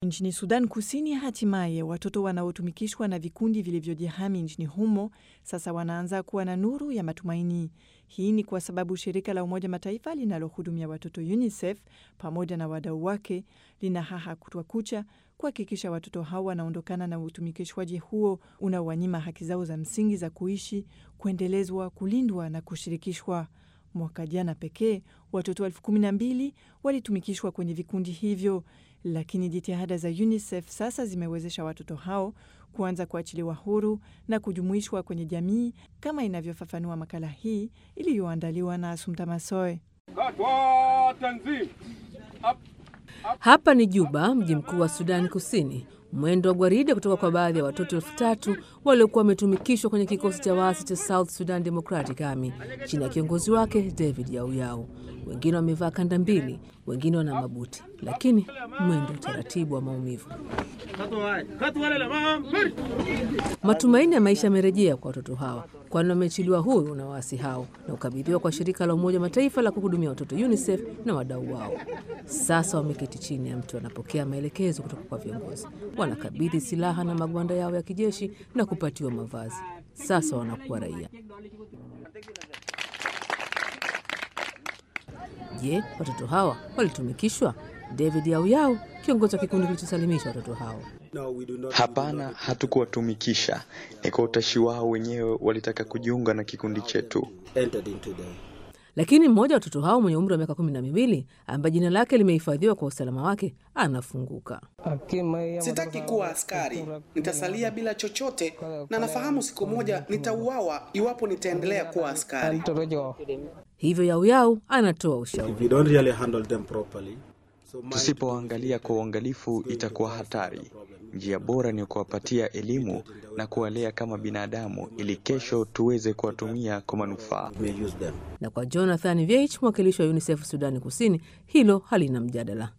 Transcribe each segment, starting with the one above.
Nchini Sudan Kusini, hatimaye watoto wanaotumikishwa na vikundi vilivyojihami nchini humo sasa wanaanza kuwa na nuru ya matumaini. Hii ni kwa sababu shirika la Umoja Mataifa linalohudumia watoto UNICEF pamoja na wadau wake lina haha kutwa kucha kuhakikisha watoto hao wanaondokana na utumikishwaji huo unaowanyima haki zao za msingi za kuishi, kuendelezwa, kulindwa na kushirikishwa. Mwaka jana pekee watoto elfu kumi na mbili walitumikishwa kwenye vikundi hivyo, lakini jitihada za UNICEF sasa zimewezesha watoto hao kuanza kuachiliwa huru na kujumuishwa kwenye jamii, kama inavyofafanua makala hii iliyoandaliwa na Asumta Masoe. Hapa ni Juba, mji mkuu wa Sudani Kusini. Mwendo wa gwaride kutoka kwa baadhi ya watoto elfu tatu waliokuwa wametumikishwa kwenye kikosi cha waasi cha South Sudan Democratic Army chini ya kiongozi wake David Yauyau. Wengine wamevaa kanda mbili, wengine wana mabuti, lakini mwendo utaratibu wa maumivu. Matumaini ya maisha yamerejea kwa watoto hawa, kwani wameachiliwa huru na waasi hao na kukabidhiwa kwa shirika la Umoja Mataifa la kuhudumia watoto UNICEF na wadau wao. Sasa wameketi chini ya mtu, wanapokea maelekezo kutoka kwa viongozi, wanakabidhi silaha na magwanda yao ya kijeshi na kupatiwa mavazi. Sasa wanakuwa raia. Je, watoto hawa walitumikishwa? David Yauyau, kiongozi wa kikundi kilichosalimisha watoto hao. Hapana, hatukuwatumikisha. Ni kwa utashi wao wenyewe, walitaka kujiunga na kikundi chetu. Lakini mmoja wa watoto hao mwenye umri wa miaka kumi na miwili ambaye jina lake limehifadhiwa kwa usalama wake anafunguka. Sitaki kuwa askari, nitasalia bila chochote, na nafahamu siku moja nitauawa iwapo nitaendelea kuwa askari. Hivyo Yauyau anatoa ushauri. Tusipoangalia kwa uangalifu, itakuwa hatari. Njia bora ni kuwapatia elimu na kuwalea kama binadamu, ili kesho tuweze kuwatumia kwa manufaa. Na kwa Jonathan Viech, mwakilishi wa UNICEF Sudani Kusini, hilo halina mjadala.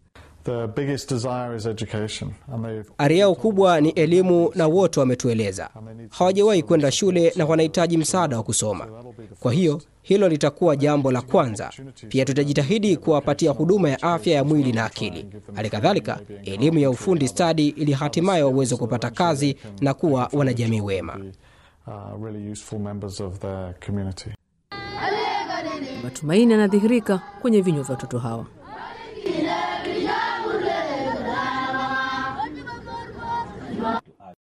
Ari yao kubwa ni elimu, na wote wametueleza hawajawahi kwenda shule na wanahitaji msaada wa kusoma. Kwa hiyo hilo litakuwa jambo la kwanza. Pia tutajitahidi kuwapatia huduma ya afya ya mwili na akili, hali kadhalika elimu ya ufundi stadi, ili hatimaye waweze kupata kazi na kuwa wanajamii wema. Matumaini yanadhihirika kwenye vinywa vya watoto hawa.